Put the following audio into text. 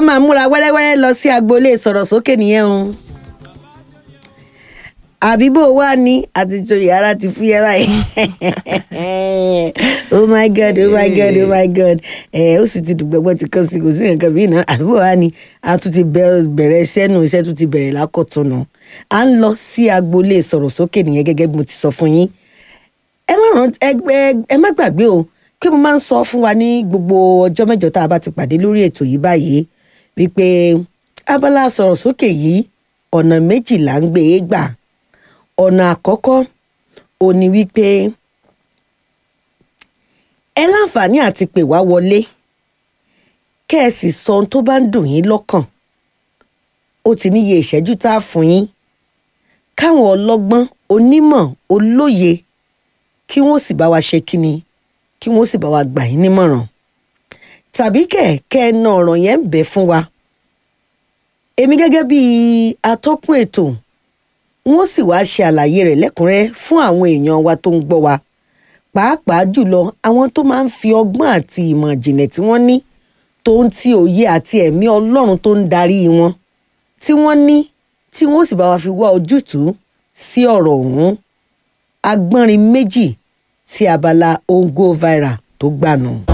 máa múra wẹ́rẹ́wẹ́rẹ́ lọ sí agboolé sọ̀rọ̀ sókè nìyẹn o àbíbò wà ní àtijọ́ yàrá ti fúyẹ́ báyìí oh my god oh my god oh my god ẹ ó sì ti dùgbẹ́gbẹ́ ti kàn sí kò sí nǹkan bí náà àbíbò wà ní a tún ti bẹ̀rẹ̀ iṣẹ́ nù iṣẹ́ tún ti bẹ̀rẹ̀ lákọ̀tún nù à ń lọ sí agboolé sọ̀rọ̀ sókè nìyẹn gẹ́gẹ́ bí mo ti sọ fún yín ẹ má rántí ẹ má gbàgbé o pé mo máa ń sọ fún wa ní gbogbo ọjọ́ mẹ́jọ tá a bá ti pàdé lórí ètò yìí báyìí wípé abala sọ̀rọ̀ sókè yìí ọ̀nà méjì là ń gbé e gbà ọ̀nà àkọ́kọ́ ò ní wípé ẹ láǹfààní àti pè wá wọlé kẹ́ ẹ sì sọ ohun tó bá ń dùn yín lọ́kàn ó ti níye ìṣẹ́jú tá a fún yín káwọn ọlọ́gbọ́n onímọ̀ olóye kí wọ́n sì bá wa ṣe kíni kí wọ́n sì bá wa gbà yín nímọ̀ràn tàbí kẹ̀kẹ́ ẹ na ọ̀rọ̀ yẹn ń bẹ fún wa èmi gẹ́gẹ́ bíi atọ́kùn ètò wọ́n sì wáá ṣe àlàyé rẹ̀ lẹ́kùnrẹ́rẹ́ fún àwọn èèyàn wa tó ń gbọ́ wa pàápàá jùlọ àwọn tó máa ń fi ọgbọ́n àti ìmọ̀ ìjìnlẹ̀ tí wọ́n ní tó ń ti òye àti ẹ̀mí ọlọ́run tó ń darí wọn tí wọ́n ní tí wọ́n sì bá wa fi wá ojútùú sí ọ̀rọ̀ ọ̀hún agbọ́nrin méjì tí abala ongo viral tó gbà nù.